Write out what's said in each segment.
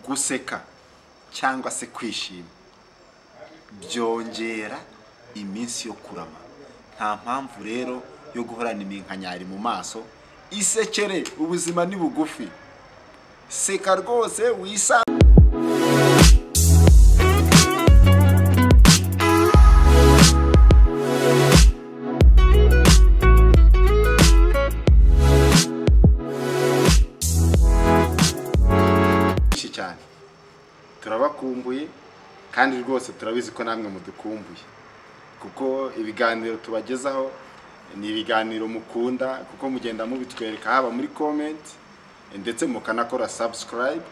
guseka cyangwa se kwishima byongera iminsi yo kurama nta mpamvu rero yo guhorana iminkanyari mu maso isekere ubuzima ni bugufi seka rwose wisanga benshi cyane turabakumbuye kandi rwose turabizi ko namwe mudukumbuye kuko ibiganiro tubagezaho ni ibiganiro mukunda kuko mugenda mubitwereka haba muri komenti ndetse mukanakora sabusikarayibu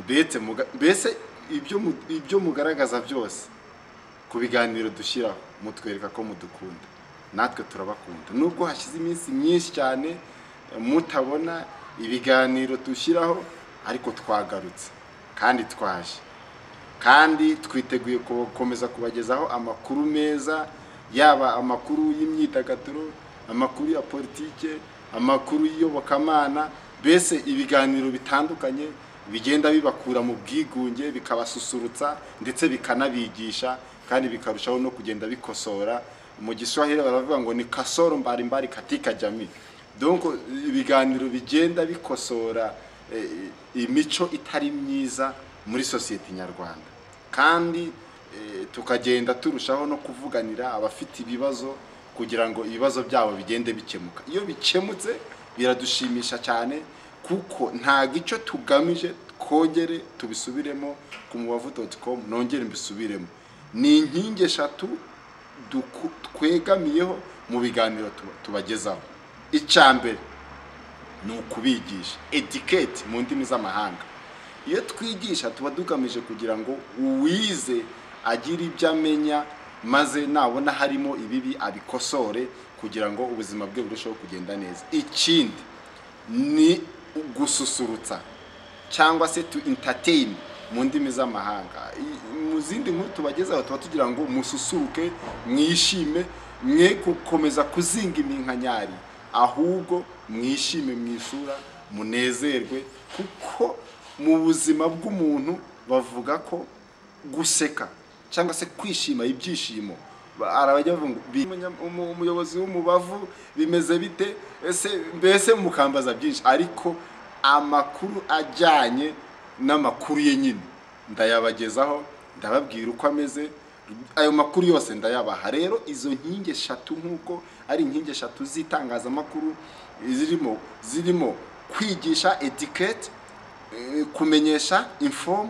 mbese muga- mbese ibyo mu- ibyo mugaragaza byose ku biganiro dushyiraho mutwereka ko mudukunda natwe turabakunda nubwo hashize iminsi myinshi cyane eh, mutabona ibiganiro dushyiraho ariko twagarutse kandi twaje kandi twiteguye gukomeza kubagezaho amakuru meza yaba amakuru y'imyidagaduro amakuru ya politike amakuru y'iyobokamana mbese ibiganiro bitandukanye bigenda bibakura mu bwigunge bikabasusurutsa ndetse bikanabigisha kandi bikarushaho no kugenda bikosora mu giswahili baravuga ngo ni kasoro mbari mbari katika jamii donc ibiganiro bigenda bikosora eh, imico itari myiza muri sosiyete nyarwanda kandi eh, tukagenda turushaho no kuvuganira abafite ibibazo kugira ngo ibibazo byabo bigende bikemuka iyo bikemutse biradushimisha cyane kuko ntabwo icyo tugamije twongere tubisubiremo ku mubavu doti komu nongere mbisubiremo ni inkingi eshatu duku- twegamiyeho mu biganiro tuba- tubagezaho icya mbere ni ukubigisha etiketi mu ndimi z'amahanga iyo twigisha tuba dugamije kugira ngo uwize agire ibyo amenya maze nabona harimo ibibi abikosore kugira ngo ubuzima bwe burusheho kugenda neza ikindi ni gususurutsa cyangwa se tu entertain mu ndimi z'amahanga I- mu zindi nkuru tubagezaho tuba tugira ngo mususuruke mwishime mwe gukomeza kuzinga iminkanyari ahubwo mwishime mu isura munezerwe kuko mu buzima bw'umuntu bavuga ko guseka cyangwa se kwishima ibyishimo Ba- arabajya bavuga ngo "Bi- umunya- umu- umuyobozi w'umubavu bimeze bite ese mbese mukambaza byinshi ariko amakuru ajyanye n'amakuru ye nyine ndayabagezaho ndababwira uko ameze ayo makuru yose ndayabaha rero izo nkingi eshatu nk'uko ari inkingi eshatu z'itangazamakuru zirimo zirimo kwigisha etiketi eh, kumenyesha inform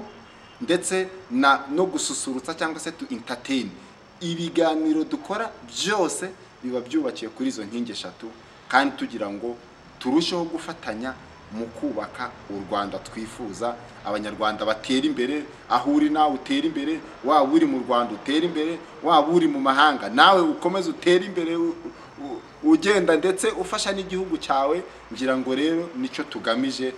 ndetse na no gususurutsa cyangwa se tu entertain ibiganiro dukora byose biba byubakiye kuri izo nkingi eshatu kandi tugira ngo turusheho gufatanya mu kubaka u rwanda twifuza abanyarwanda batera imbere aho uri nawe utera imbere waba uri mu rwanda utera imbere waba uri mu mahanga nawe ukomeze utere imbere u- u- ugenda ndetse ufasha n'igihugu cyawe ngira ngo rero nicyo tugamije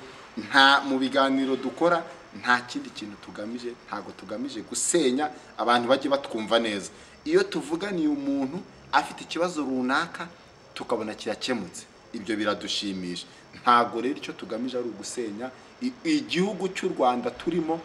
nta mu biganiro dukora nta kindi kintu tugamije ntabwo tugamije gusenya abantu bajye batwumva neza iyo tuvuganiye umuntu afite ikibazo runaka tukabona kirakemutse ibyo biradushimisha ntabwo rero icyo tugamije ari ugusenya I- igihugu cy'u rwanda turimo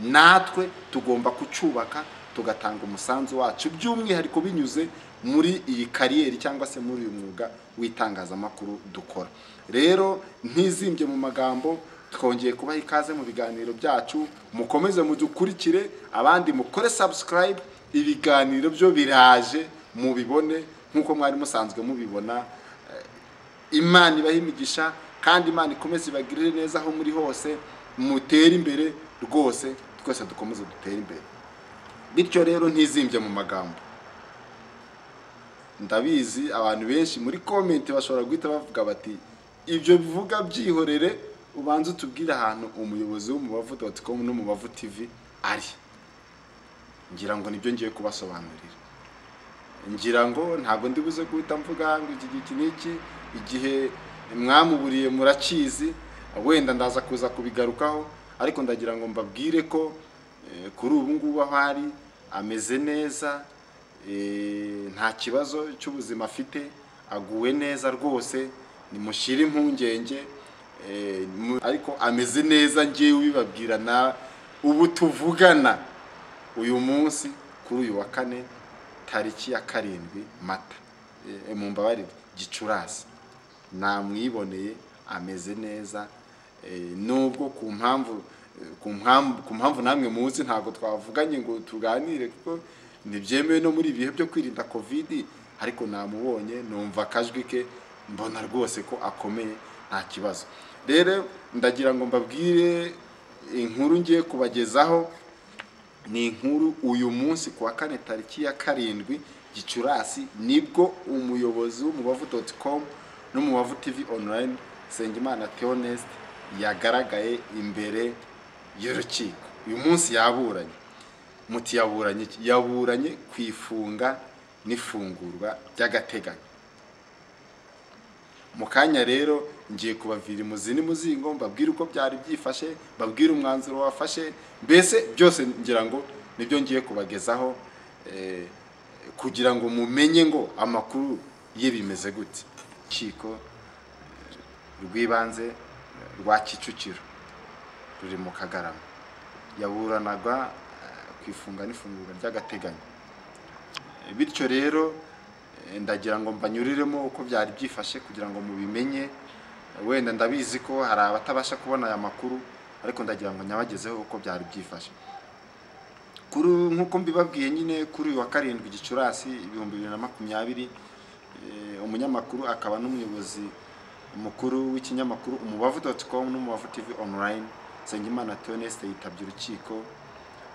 natwe tugomba kucyubaka tugatanga umusanzu wacu by'umwihariko binyuze muri iyi kariyeri cyangwa se muri uyu mwuga w'itangazamakuru dukora rero ntizimbye mu magambo twongeye kubaha ikaze mu biganiro byacu mukomeze mudukurikire abandi mukore sabusikarayibu ibiganiro byo biraje mubibone nk'uko mwari musanzwe mubibona imana ibahe imigisha kandi imana ikomeze ibagirire neza aho muri hose mutere imbere rwose twese dukomeze dutere imbere bityo rero ntizimbye mu magambo ndabizi abantu benshi muri komenti bashobora guhita bavuga bati ibyo bivuga byihorere ubanze utubwire ahantu umuyobozi w'umubavu doti komu n'umubavu tivi ari ngira ngo nibyo ngiye kubasobanurira ngira ngo ntabwo ndi buze guhita mvuga ngo iki giki n'iki igihe mwamuburiye murakizi wenda ndaza kuza kubigarukaho ariko ndagira ngo mbabwire ko eh, kuri ubu ngubu aho ari ameze neza eh, nta kibazo cy'ubuzima afite aguwe neza rwose nimushyire impungenge eh, mu- ariko ameze neza ngewe ubibabwira na ubu tuvugana uyu munsi kuri uyu wa kane tariki ya karindwi mata Eh, mumbabarire gicurasi namwiboneye ameze neza eh, nubwo ku mpamvu eh, ku mpamvu ku mpamvu namwe muzi ntabwo twavuganye ngo tuganire kuko ntibyemewe no muri ibihe byo kwirinda covid ariko namubonye numva akajwi ke mbona rwose ko akomeye nta kibazo rero ndagira ngo mbabwire inkuru ngiye kubagezaho ni inkuru uyu munsi ku wa kane tariki ya karindwi gicurasi nibwo umuyobozi w'umubavu doti komu n'umubavu tivi onurayini nsengimana teonesite yagaragaye imbere y'urukiko uyu munsi yaburanye muti yaburanye iki yaburanye ku ifunga n'ifungurwa by'agateganyo mu kanya rero ngiye kubavira imuzi n'umuzingo mbabwire uko byari byifashe mbabwire umwanzuro wafashe mbese byose ngira ngo nibyo ngiye kubagezaho eh, kugira ngo mumenye ngo amakuru ye bimeze gute urukiko eh, rw'ibanze eh, rwa kicukiro ruri mu kagarama yaburanaga eh, ku ifunga n'ifungurwa ry'agateganyo bityo rero eh, ndagira ngo mbanyuriremo uko byari byifashe kugira ngo mubimenye wenda ndabizi ko hari abatabasha kubona aya makuru ariko ndagira ngo nyabagezeho uko byari byifashe kuri nk'uko mbibabwiye nyine kuri uyu wa karindwi gicurasi ibihumbi bibiri na makumyabiri eh, umunyamakuru akaba n'umuyobozi mukuru w'ikinyamakuru umubavu doti komu n'umubavu tivi onurayini nsengimana teonesite yitabye urukiko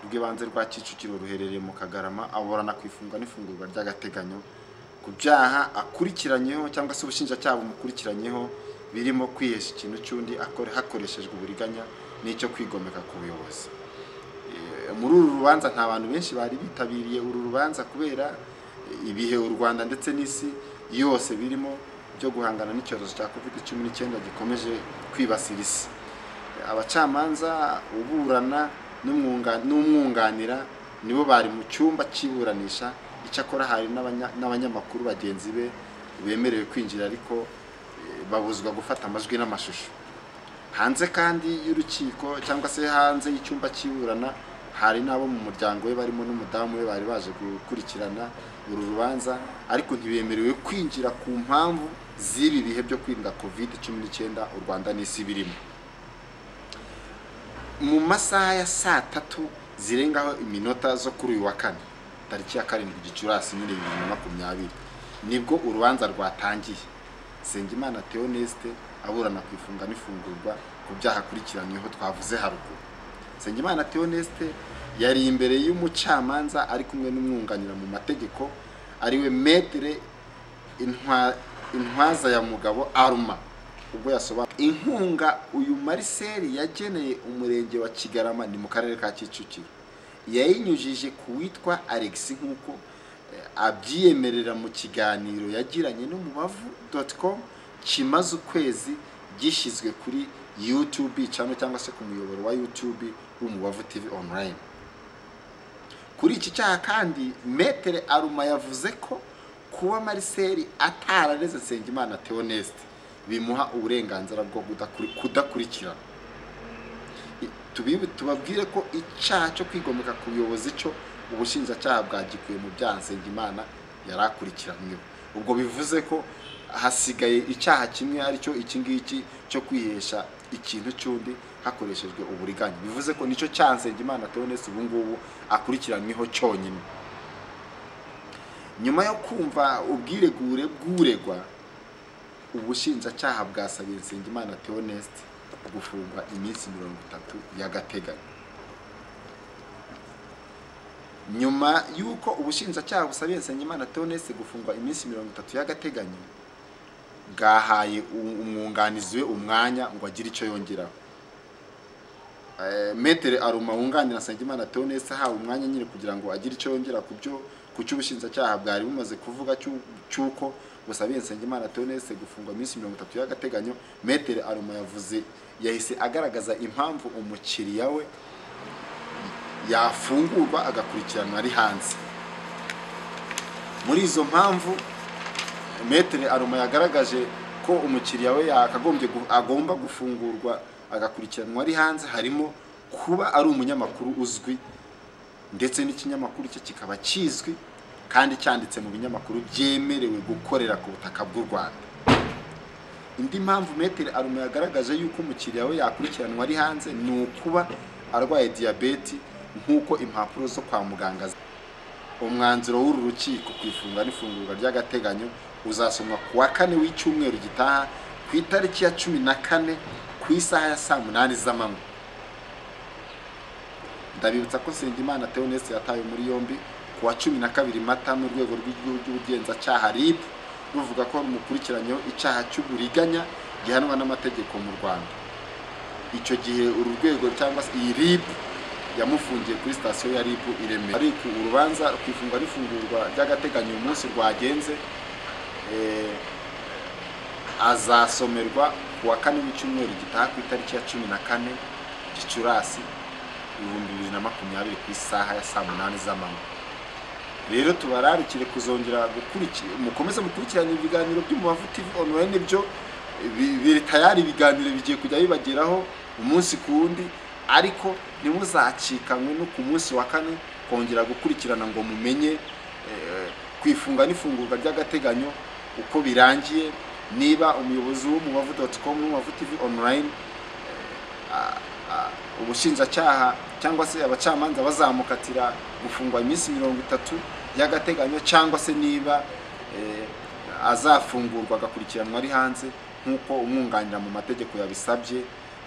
rw'ibanze rwa kicukiro ruherereye mu kagarama aburana ku ifunga n'ifungurwa ry'agateganyo ku byaha akurikiranyeho cyangwa se ubushinjacyaha bumukurikiranyeho birimo kwihesha ikintu cy'undi akore hakoreshejwe uburiganya n'icyo kwigomeka ku buyobozi Eh, muri uru rubanza nta bantu benshi bari bitabiriye uru rubanza kubera eh, ibihe u rwanda ndetse n'isi yose birimo byo guhangana n'icyorezo cya covid cumi n'icyenda gikomeje kwibasira isi abacamanza uburana n'umwunga- n'umwunganira nibo bari mu cyumba cy'iburanisha icyakora hari n'abanya- n'abanyamakuru bagenzi be bemerewe kwinjira ariko eh, babuzwa gufata amajwi n'amashusho hanze kandi y'urukiko cyangwa se hanze y'icyumba cy'iburana hari n'abo mu muryango we barimo n'umudamu we bari baje gukurikirana uru rubanza ariko ntibemerewe kwinjira ku mpamvu z'ibi bihe byo kwirinda covid cumi n'icyenda u rwanda n'isi birimo mu masaha ya saa tatu zirengaho iminota zo kuri uyu wa kane tariki ya karindwi gicurasi nyine bibiri na makumyabiri nibwo urubanza rwatangiye nsengimana teonesite aburana ku ifunga n'ifungurwa ku byaha akurikiranyweho twavuze haruguru nsengimana teonesite yari imbere y'umucamanza ari kumwe n'umwunganira mu mategeko ariwe metere Intwa- intwaza ya mugabo aruma ubwo yasobanura inkunga uyu mariseli yageneye umurenge wa kigarama ni mu karere ka kicukiro yayinyujije ku witwa alex nk'uko eh, abyiyemerera mu kiganiro yagiranye n'umubavu doti komu kimaze ukwezi gishyizwe kuri youtube cyangwa cyangwa se ku muyoboro wa youtube w'umubavu tv online kuri iki cyaha kandi metere aruma yavuze ko kuba mariseli atarareze nsengimana teonesite bimuha uburenganzira bwo kudakuri- kudakurikirana I- tubibu- tubabwire ko icyaha cyo kwigomeka ku buyobozi cyo ubushinjacyaha bwagikuye mu byaha nsengimana yari akurikiranyweho ubwo bivuze ko hasigaye icyaha kimwe aricyo iki ngiki cyo kwihesha ikintu cy'undi hakoreshejwe uburiganya bivuze ko nicyo cyaha nsengimana teonesite ubu ngubu akurikiranyweho cyonyine nyuma yo kumva ubwiregure bw'uregwa ubushinjacyaha bwasabiye nsengimana teonesite gufungwa iminsi mirongo itatu y'agateganyo nyuma y'uko ubushinjacyaha busabiye nsengimana teonesite gufungwa iminsi mirongo itatu y'agateganyo bwahaye u- umwunganizi we umwanya ngo agire icyo yongeraho Eh, metere aruma wunganira nsengimana teonese ahawe umwanya nyine kugira ngo agire icyo yongera ku byo ku cy'ubushinjacyaha bwari bumaze kuvuga cy'u- cy'uko busabiye nsengimana teonese gufungwa iminsi mirongo itatu y'agateganyo metere aruma yavuze yahise agaragaza impamvu umukiriya we yafungurwa agakurikiranwa ari hanze muri izo mpamvu metere aruma yagaragaje ko umukiriya we yakagombye gu- agomba gufungurwa agakurikiranwa ari hanze harimo kuba ari umunyamakuru uzwi ndetse n'ikinyamakuru cye kikaba kizwi kandi cyanditse mu binyamakuru byemerewe gukorera ku butaka bw'u rwanda indi mpamvu metero arume yagaragaje yuko umukiriya we yakurikiranwa ari hanze ni ukuba arwaye diyabeti nk'uko impapuro zo kwa muganga zi- umwanzuro w'uru rukiko ku ifunga n'ifungurwa ry'agateganyo uzasomwa ku wa kane w'icyumweru gitaha ku itariki ya cumi na kane ku isaha ya saa munani z'amanywa ndabibutsa ko Nsengimana Theoneste yatawe muri yombi ku wa cumi na kabiri mata mu rwego rw'igihugu rw'ubugenzacyaha RIB ruvuga ko rumukurikiranyeho icyaha cy'uburiganya gihanwa n'amategeko mu Rwanda icyo gihe uru rwego cyangwa se iyi RIB yamufungiye kuri sitasiyo ya RIB i Remera ariko urubanza rwifungwa n'ifungurwa ry'agateganyo uyu munsi rwagenze eh, azasomerwa ku wa kane w'icyumweru gitaha ku itariki ya cumi na kane gicurasi ibihumbi bibiri na makumyabiri ku isaha ya saa munani z'amanywa rero tubararikire kuzongera gukurikira mukomeze mukurikirane ibiganiro by'umubavu tv online byo bi- biri tayari ibiganiro bigiye kujya bibageraho umunsi ku wundi ariko ntimuzacikanwe no ku munsi wa kane kongera gukurikirana ngo mumenye eh, kwifunga n'ifungurwa ry'agateganyo uko birangiye niba umuyobozi w'umubavu doti komu n'umubavu tv online ubushinjacyaha cyangwa se abacamanza bazamukatira gufungwa iminsi mirongo itatu y'agateganyo cyangwa se niba eh, azafungurwa agakurikiranwa ari hanze nk'uko umwunganira mu mategeko yabisabye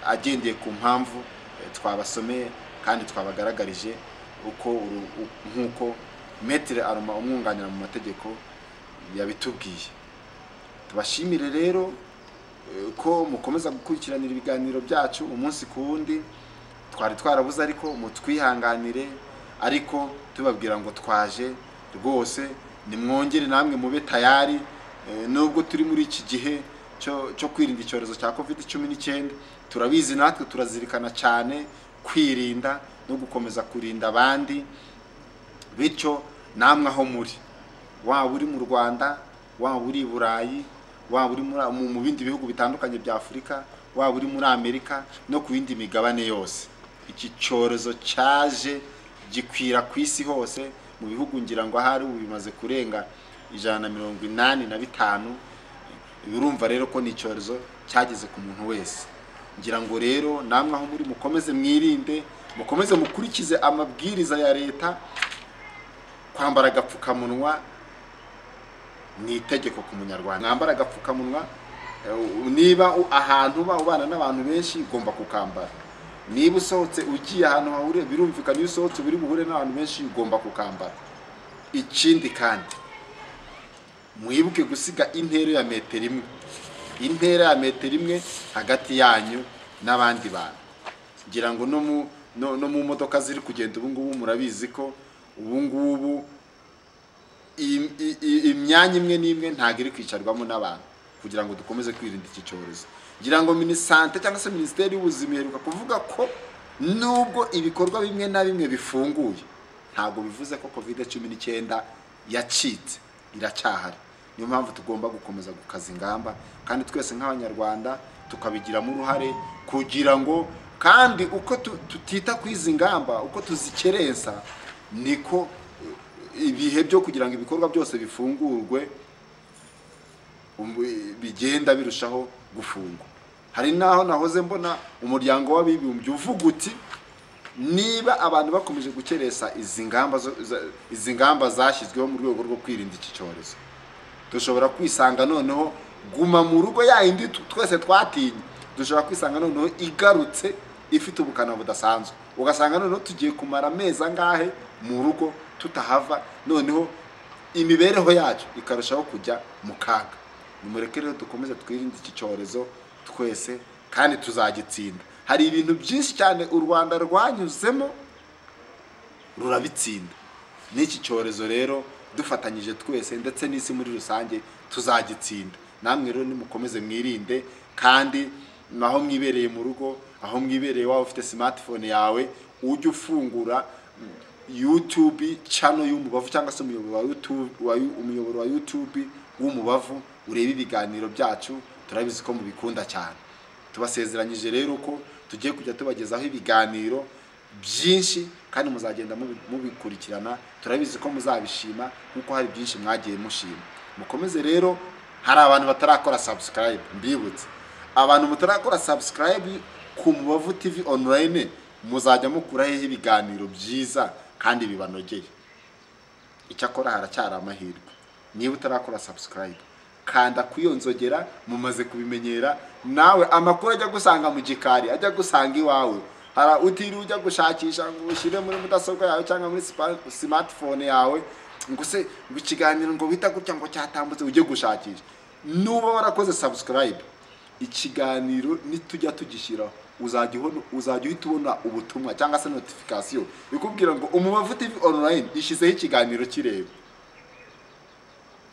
agendeye ku mpamvu eh, twabasomeye kandi twabagaragarije uko uru- u- nk'uko metere aroma umwunganira mu mategeko yabitubwiye tubashimire rero eh, ko mukomeza gukurikiranira ibiganiro byacu umunsi ku wundi twari twarabuze ariko mutwihanganire ariko tubabwira ngo twaje rwose nimwongere namwe mube tayari eh, nubwo turi muri iki gihe cyo cyo kwirinda icyorezo cya covid cumi n'icyenda turabizi natwe turazirikana cyane kwirinda no gukomeza kurinda abandi bityo namwe aho muri waba uri mu rwanda waba uri i burayi waba uri muri- mu mu bindi bihugu bitandukanye bya afurika waba uri muri amerika no ku yindi migabane yose iki cyorezo cyaje gikwira ku isi hose mu bihugu ngira ngo ahari ubu bimaze kurenga ijana na mirongo inani na bitanu urumva rero ko ni icyorezo cyageze ku muntu wese ngira ngo rero namwe aho muri mukomeze mwirinde mukomeze mukurikize amabwiriza ya leta kwambara agapfukamunwa ni itegeko ku munyarwanda mwambara agapfukamunwa eh, niba u- ahantu uba ubana n'abantu benshi ugomba kukambara niba usohotse ugiye ahantu hahurira birumvikana iyo usohotse buri buhure n'abantu benshi ugomba kukambara ikindi kandi mwibuke gusiga intera ya metero imwe intera ya metero imwe hagati yanyu n'abandi bantu ngira ngo no mu no, no mu modoka ziri kugenda ubu ngubu murabizi ko ubu ngubu im- i- i- imyanya imwe n'imwe ntabwo iri kwicarwamo n'abantu kugira ngo dukomeze kwirinda iki cyorezo ngira ngo minisante cyangwa se minisiteri y'ubuzima iheruka kuvuga ko nubwo ibikorwa bimwe na bimwe bifunguye ntabwo bivuze ko covid cumi n'icyenda yacitse iracyahari niyo mpamvu tugomba gukomeza gukaza ingamba kandi twese nk'abanyarwanda tukabigiramo uruhare kugira ngo kandi uko tu- tutita ku izi ngamba uko tuzikerensa niko ibihe byo kugira ngo ibikorwa byose bifungurwe um- bigenda birushaho gufungwa hari n'aho nahoze mbona umuryango w'abibumbye uvuga uti niba abantu bakomeje gukerensa izi ngamba zo- za- izi ngamba zashyizweho mu rwego rwo kwirinda iki cyorezo dushobora kwisanga noneho guma mu rugo ya yindi tu- twese twatinye dushobora kwisanga noneho igarutse ifite ubukana budasanzwe ugasanga noneho tugiye kumara amezi angahe mu rugo tutahava noneho imibereho yacu ikarushaho kujya mu kaga nimureke rero dukomeze twirinde iki cyorezo twese kandi tuzagitsinda hari ibintu byinshi cyane u rwanda rwanyuzemo rurabitsinda n'iki cyorezo rero dufatanyije twese ndetse n'isi muri rusange tuzagitsinda namwe rero nimukomeze mwirinde kandi aho mwibereye mu rugo aho mwibereye waba ufite smartphone yawe ujye ufungura mm, youtube channel y'umubavu cyangwa se umuyoboro wa YouTube- wa yu- umuyoboro wa youtube w'umubavu urebe ibiganiro byacu turabizi ko mubikunda cyane tubasezeranyije rero ko tugiye kujya tubagezaho ibiganiro byinshi kandi muzagenda mubi- mubikurikirana turabizi ko muzabishima nk'uko hari byinshi mwagiye mushima mukomeze rero hari abantu batarakora subscribe mbibutse abantu mutarakora subscribe ku mubavu tv online muzajya mukura hehe ibiganiro byiza kandi bibanogeye icyakora haracyari amahirwe niba utarakora subscribe kanda ku iyo nzogera mumaze kubimenyera nawe amakuru ajya gusanga mu gikari ajya gusanga iwawe hara utiriwe ujya gushakisha ngo ushyire muri mudasobwa yawe cyangwa muri sipa- smartphone yawe ngo se ngo ikiganiro ngo wita gutya ngo cyatambutse ujye gushakisha nuba warakoze subscribe ikiganiro nitujya tugishyiraho uzajya ubona- uzajya uhita ubona ubutumwa cyangwa se notification ikubwira ngo umubavu tv online ishyizeho ikiganiro kireba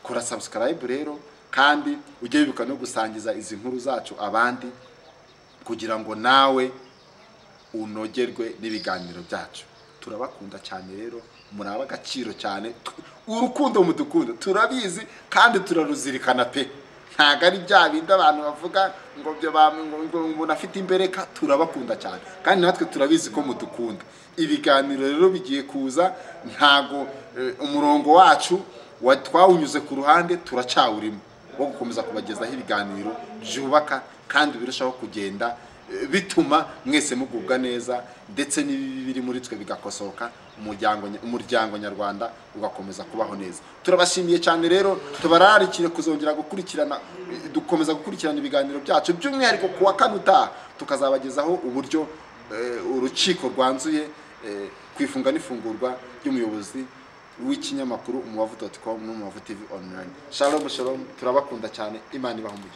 kora subscribe rero kandi ujye wibuka no gusangiza izi nkuru zacu abandi kugira ngo nawe unogerwe n'ibiganiro byacu turabakunda cyane rero muri ab'agaciro cyane Tu- urukundo mudukunda turabizi kandi turaruzirikana pe ntabwo ari bya bindi abantu bavuga ngo byo ba- ngo ngo umuntu afite imbereka turabakunda cyane kandi natwe turabizi ko mudukunda ibiganiro rero bigiye kuza ntago eh, umurongo wacu wa- twawunyuze ku ruhande turacyawurimo wo gukomeza kubagezaho ibiganiro byubaka kandi birushaho kugenda eh, bituma mwese mugubwa neza ndetse n'ibibi biri muri twe bigakosoka umuryango nya- umuryango nyarwanda ugakomeza kubaho neza turabashimiye cyane rero tubararikire kuzongera gukurikirana eh, dukomeza gukurikirana ibiganiro byacu by'umwihariko ku wa kane utaha tukazabagezaho uburyo eh, urukiko rwanzuye eh, ku ifunga n'ifungurwa ry'umuyobozi w'ikinyamakuru umubavu doti komu n'umubavu tivi onurayini shalomu shalomu turabakunda cyane imana ibaha umugisha